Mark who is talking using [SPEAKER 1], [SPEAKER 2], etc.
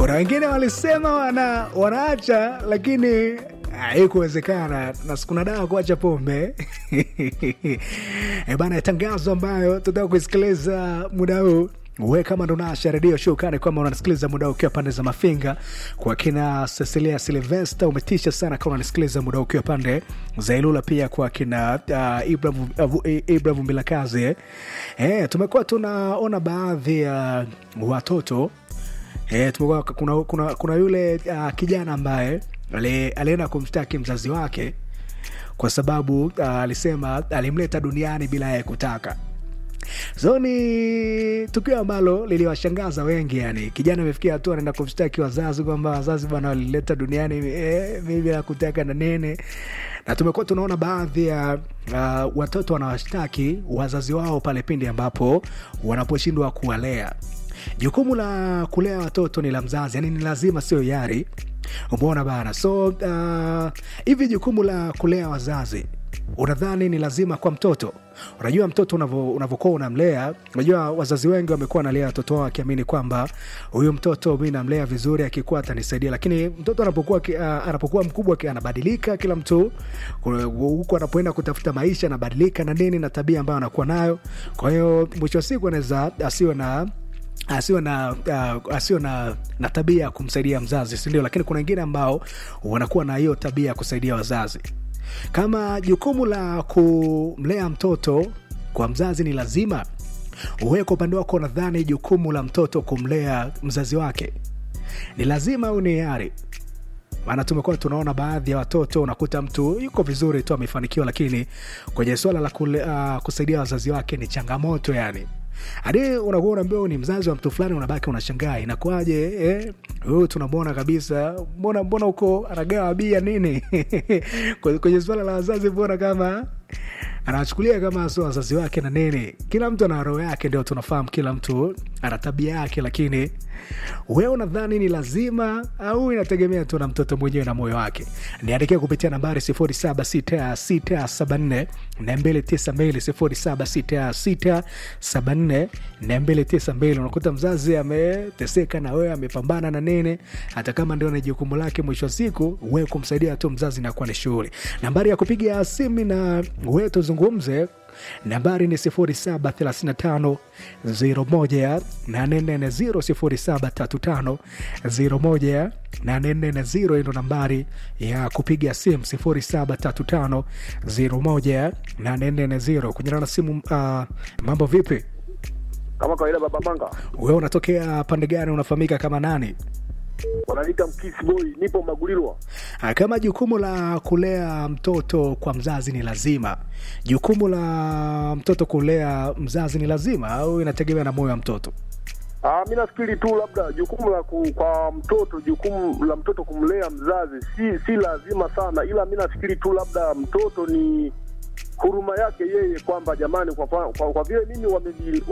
[SPEAKER 1] kuna wengine walisema wana wanaacha lakini haikuwezekana na sikuna dawa kuacha pombe e bana tangazo ambayo tutaka kuisikiliza muda huu we kama ndo nasha redio shukani kwamba unanisikiliza muda ukiwa pande za mafinga kwa kina cecilia silvesta umetisha sana kama unanisikiliza muda ukiwa pande za ilula pia kwa kina uh, ibrahim uh, Ibrahim mbilakazi eh. eh, tumekuwa tunaona baadhi ya uh, watoto eh, tumekuwa kuna, kuna, kuna yule uh, kijana ambaye ali- alienda kumshtaki mzazi wake kwa sababu uh, alisema alimleta duniani bila yeye kutaka so ni tukio ambalo liliwashangaza wengi yani kijana amefikia hatua anaenda kumshtaki wazazi kwamba wazazi bwana walileta duniani eh, mimi bila kutaka na nene na tumekuwa tunaona baadhi ya uh, watoto wanawashtaki wazazi wao pale pindi ambapo wanaposhindwa kuwalea jukumu la kulea watoto ni la mzazi yani ni lazima sio yari umeona bana so uh, hivi jukumu la kulea wazazi unadhani ni lazima kwa mtoto unajua mtoto unavo- unavyokuwa unamlea unajua wazazi wengi wamekuwa wanalea watoto wao akiamini kwamba huyu mtoto mi namlea vizuri akikuwa atanisaidia lakini mtoto anapokuwa ki- ah, anapokuwa mkubwa ki- anabadilika kila mtu kuna- huku anapoenda kutafuta maisha anabadilika na nini na tabia ambayo anakuwa nayo kwa hiyo mwisho wa siku anaweza asiwe na asiwe na uh, asiwe na, na tabia ya kumsaidia mzazi sindio lakini kuna wengine ambao wanakuwa na hiyo tabia ya kusaidia wazazi kama jukumu la kumlea mtoto kwa mzazi ni lazima uwe kwa upande wako nadhani jukumu la mtoto kumlea mzazi wake ni lazima au ni yari maana tumekuwa tunaona baadhi ya watoto unakuta mtu yuko vizuri tu amefanikiwa lakini kwenye swala la kule, uh, kusaidia wazazi wake ni changamoto yani hadi unakuwa unaambia huyu ni mzazi wa mtu fulani unabaki unashangaa inakuwaje eh? huyu tunamwona kabisa mbona mbona huko anagawa bia nini Kwenye- kwenye swala la wazazi mbona kama anawachukulia kama sio wazazi wake na nini kila mtu ana roho yake ndio tunafahamu kila mtu ana tabia yake lakini wewe unadhani ni lazima au inategemea tu na mtoto mwenyewe na moyo wake niandikia kupitia nambari 076674 292 076674 unakuta mzazi ameteseka na wewe amepambana na nini hata kama ndio ni jukumu lake mwisho wa siku wewe kumsaidia tu mzazi inakuwa ni shughuli nambari ya kupiga simu na wewe tuzungumze nambari ni 0735 01 840 0735 01 ndo nambari ya kupiga simu 0735 01 840 kunyana na simu uh, mambo vipi
[SPEAKER 2] kama kawaida baba manga
[SPEAKER 1] wewe unatokea pande gani unafahamika kama nani
[SPEAKER 2] wananiita mkisi boy nipo magulirwa
[SPEAKER 1] Ah, kama jukumu la kulea mtoto kwa mzazi ni lazima jukumu la mtoto kulea mzazi ni lazima au inategemea na moyo wa mtoto
[SPEAKER 2] Ah, mi nafikiri tu labda jukumu la ku, kwa mtoto jukumu la mtoto kumlea mzazi si si lazima sana ila mi nafikiri tu labda mtoto ni huruma yake yeye kwamba jamani kwa, kwa, kwa, kwa vile mimi wameni-